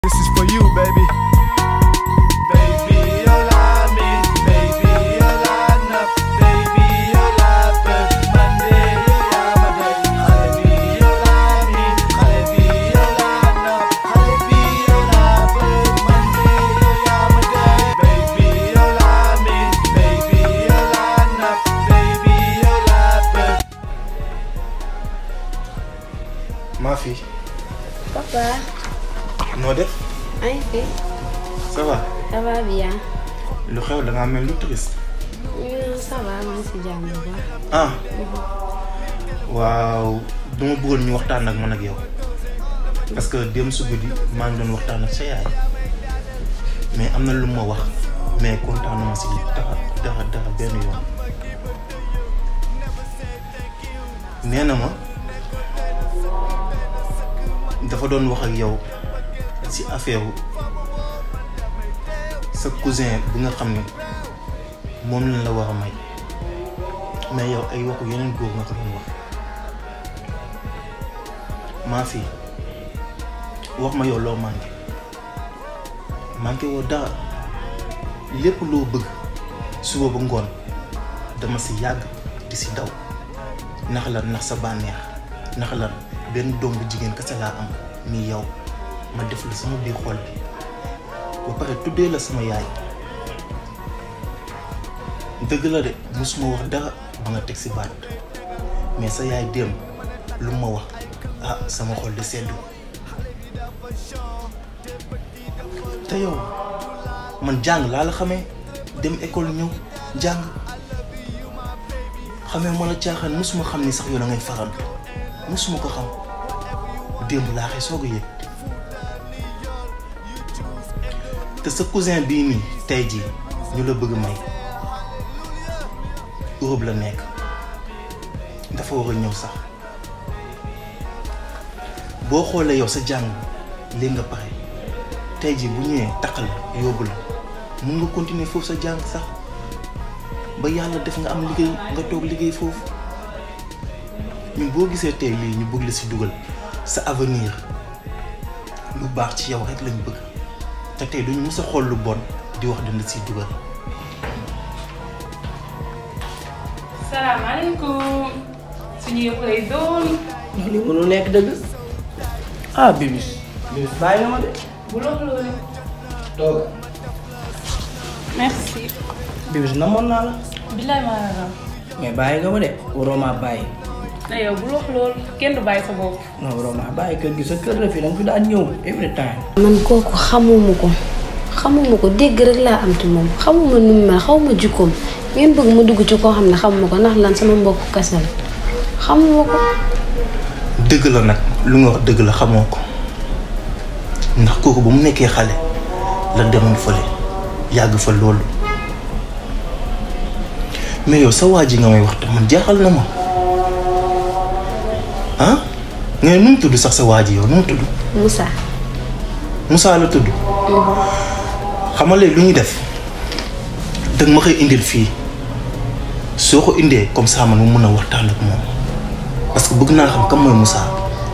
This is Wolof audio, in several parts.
This is for you, baby. Baby, you're like me. Baby, you're like enough. Baby, you're like bird. Monday, you're like my day. Baby, you're like me. Baby, you're like enough. Baby, you're like bird. Monday, you're like my day. Baby, you're like me. Baby, you're like enough. Baby, you're like bird. maa fi Papa, noo def ay fi, ça va ça va bien. lu xew da ngaa mel lu triste Non, ça va, maa ngi si jàmm bu baax. ah waaw dama bëggoon ñu waxtaan ak man ak yow parce que dem su guddi maa ngi doon waxtaan ak sa yaay mais am na lu ma wax mais kontaanuma si dara dara dara benn yoon nee na ma dafa doon wax ak yow si affaire sa cousin bi nga xam ne moom lañ la war a may mais yow ay waxu yeneen góor nga ko doon wax maa fi wax ma yow loo manqué manqué woo dara lépp loo bëgg suba ba ngoon dama si yàgg di si daw nax lan nax sa bànneex nax lan benn doom bu jigéen kese laa am mi yow ma def la sama biir xol bi ba pare tuddee la sama yaay dëgg la de musuma wax dara ba nga teg si baat mais sa yaay démb lu ma wax ah sama xol di seddu te yow man jàng laa la xamee dem école ñëw jàng xamee ma la caaxaan musuma xam ni sax yow da ngay farantu musuma ko xam démb laa xëy soog a yëg te sa cousin bii nii tey jii ñu la bëgg may Europe la nekk dafa war a ñëw sax boo xoolee yow sa jàng léegi nga pare tey jii bu ñëwee taqal yóbbu la mun nga continuer foofu sa jàng sax ba yàlla def nga am liggéey nga toog liggéey foofu ñun boo gisee tey lii ñu bëgg la si dugal sa avenir lu baax ci yow rek lañ bëgg te tey duñu mës a xool lu bon di wax dina si dugal salaamaaleykum suñu yëpp lay doon li mënul nekk dëgg ah bibis bibis bàyyi nga ma de bu loolu loolu tooga merci bibis namoon naa la billaay maa la raw mais bàyyi nga ma de waroo maa bàyyi na yow bu loolu loolu kenn du bàyyi sa bopp non waroo maa bàyyi kër gi sa kër la fii da nga fi daan ñëw every time man kooku xamuma ko xamuma ko dégg rek laa am ci moom xamuma nu mu mel xawma jikkoom ngeen bëgg ma dugg ci koo xam ne xamuma ko ndax lan sama mbokk kese la xamuma ko. dëgg la nag lu nga wax dëgg la xamoo ko ndax kooku ba mu nekkee xale la demoon fële yàgg fa loolu mais yow sa waa ji nga may wax te man jaaxal na ma ah nga ne nu mu tudd sax sa waa ji yow nu mu tudd Moussa. Moussa la tudd xamale lu ñuy def dëgg ma koy indil fii soo ko indee comme ça man mu mën a waxtaan ak moom parce que bëgg naa xam kam mooy Moussa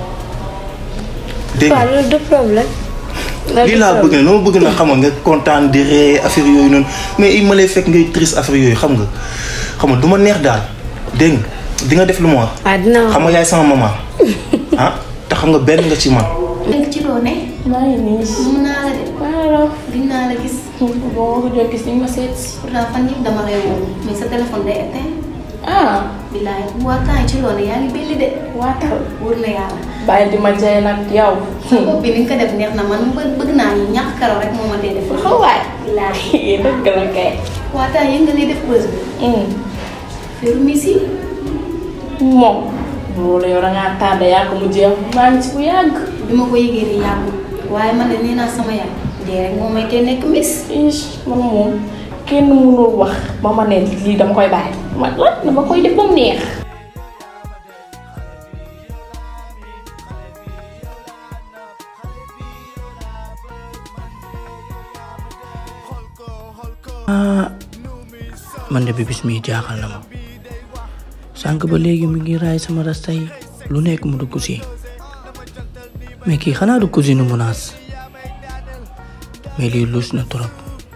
dégg nga waaw loolu du problème. loolu lii du laa bëgg problème. ne dama bëgg na xam nga kontaan di ree affaire yooyu noonu mais il ma lay fekk ngay triste affaire yooyu xam nga xam nga du ma neex daal dégg nga di nga def lu ma wax waaw dinaa wax xam nga yaay sama maman ah te xam nga benn nga ci man léegi ci loo ne. maa ngi nii mun naa la de. waaw gis naa la gis. boo ko jot gis ni ma seet pourtant fan yëpp dama lay woo mais sa téléphone day éteint. ah billaay waa temps yi ci loo ne yaa ngi belli de. waatal wóor na yàlla. bàyyi di ma jaay nag yow sa bopp bi ni nga ko def neex na man bë- bëgg naa ñu ñàkk karaw rek moo ma dee def. xawaay billaay. dëgg la kay waa temps yëg nga liy def bës bi. feru miss yi. moom loolu yow dangaa tardé yaa ko mu jeex maa ngi ci bu yàgg bi ma ko yëgee nii yàggul. waaye man de nee naa sama yaay. dee rek moo may tee nekk miss. ish man moom kenn mënul wax ba ma ne lii dama koy bàyyi man la dama koy def ba mu neex ah man de bibis mii jaaxal na ma sànq ba léegi mi ngi raay sama rasta yi lu nekk mu dugg si mais kii xanaa du cousine Mounass mais lii luus na trop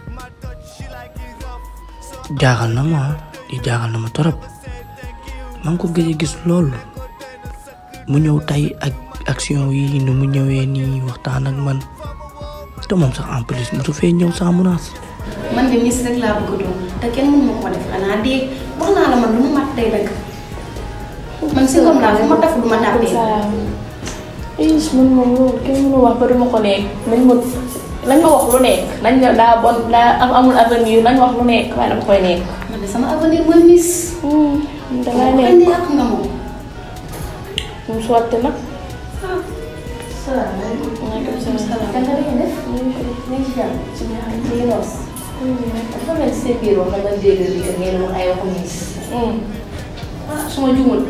jaaxal na ma di jaaxal na ma trop maa ngi ko gëj a gis loolu mu ñëw tey ak action yi nu mu ñëwee nii waxtaan ak man te moom sax en plus mosu fee ñëw sans menace man de miss rek laa bëgg a doon te kenn mënu ma ko def xanaa dee wax naa la man lu mu mat day dëgg man si comme daal fu ma taf du ma tàppee. is man moom loolu kenn mënu wax ba duma ko nekk nañ ma nañ ma wax lu nekk nañ ne daa bon daa am amul avenir nañ wax lu nekk waaye dama koy nekk. man de sama avenir mooy miss. dangay dama nekk koy yàq nga moom. mu sotti nag. salaamaaleykum. maaleykum salaam. kan nga def. ñu ngi ci jàmm. ci biir xam nga noos. dafa mel ni seen biir wax dama dégg bi que ngeen wax ay waxu miss. ah su ma juumul.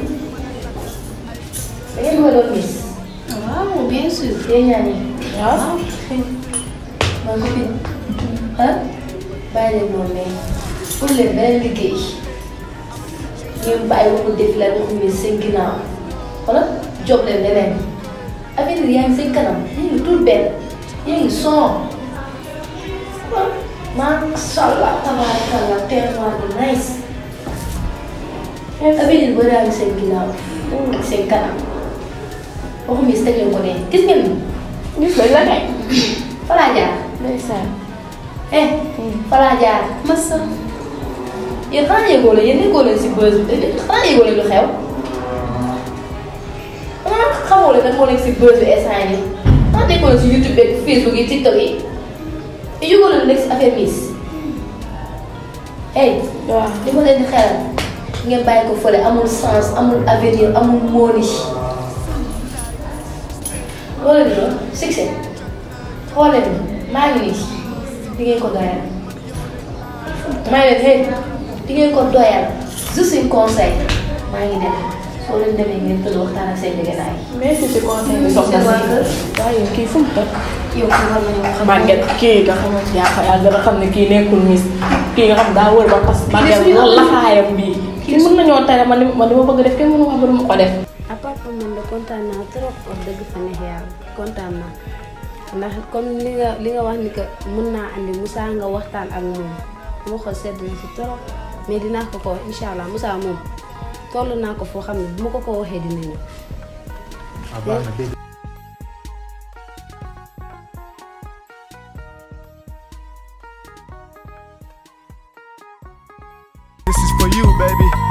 da ngeen ma doon miss. waaw bien sûr. yéen ñaa ñi. waaw. man ko fi ah bàyyi leen noonu ne pour leen beneen liggéey ngeen bàyyi waxu défilé waxu miss seen ginnaaw wala job leen leneen avenir yaa ngi seen kanam yaa ngi tout benn yaa ngi son macha allah tabarakallah tellement de nice avenir ba yaa ngi seen ginnaaw ak seen kanam waxu miss teg leen ko ne gis ngeen ni gis nga la kay. fa laa jaar ndeysaan. eh falaa jaar massa yéen xanaa yëgoo leen yéen nekkoo leen si buzz bi xanaa yëgoo leen lu xew xanaa xamoo leen nag moo nekk si buzz bi instant yi xanaa nekkoo leen si youtube beeg facebook yi tiktok yi te yëgoo leen nekk si affaire miss hey waaw. li ma leen di xelal ngeen bàyyi ko fële amul sens amul avenir amul mooni loolu la doon succès xoolee ni maa ngi nii di ngeen ko doyal maa ngi leen hey di ngeen ko doyal juste un conseil maa ngi dem soo leen demee ngeen tëdd waxtaan ak seen jegenaay merci ci conseil bi soxna seen waa si. kër waaye kii fu mu dëkk. yow kii war nañoo xam màgget kii nga xamante yaa ko yaa gën a xam ne kii nekkul miss kii nga xam daa wër ba parce que màgget suñu loolu laxaayam bii. kii mën nañoo tere man li man li ma bëgg def kenn mënu wax ba du ma ko def. à part que man de kontaan naa trop wax dëgg fa neex yàlla kontaan naa ndax comme li nga li nga wax ni que mën naa andi Moussa nga waxtaan ak moom sama xol sedd na si trop mais dinaa ko ko wax incha allah Moussa moom toll naa ko foo xam ne bu ma ko ko waxee dina ñëw. ah baax na dégg This is for you, baby.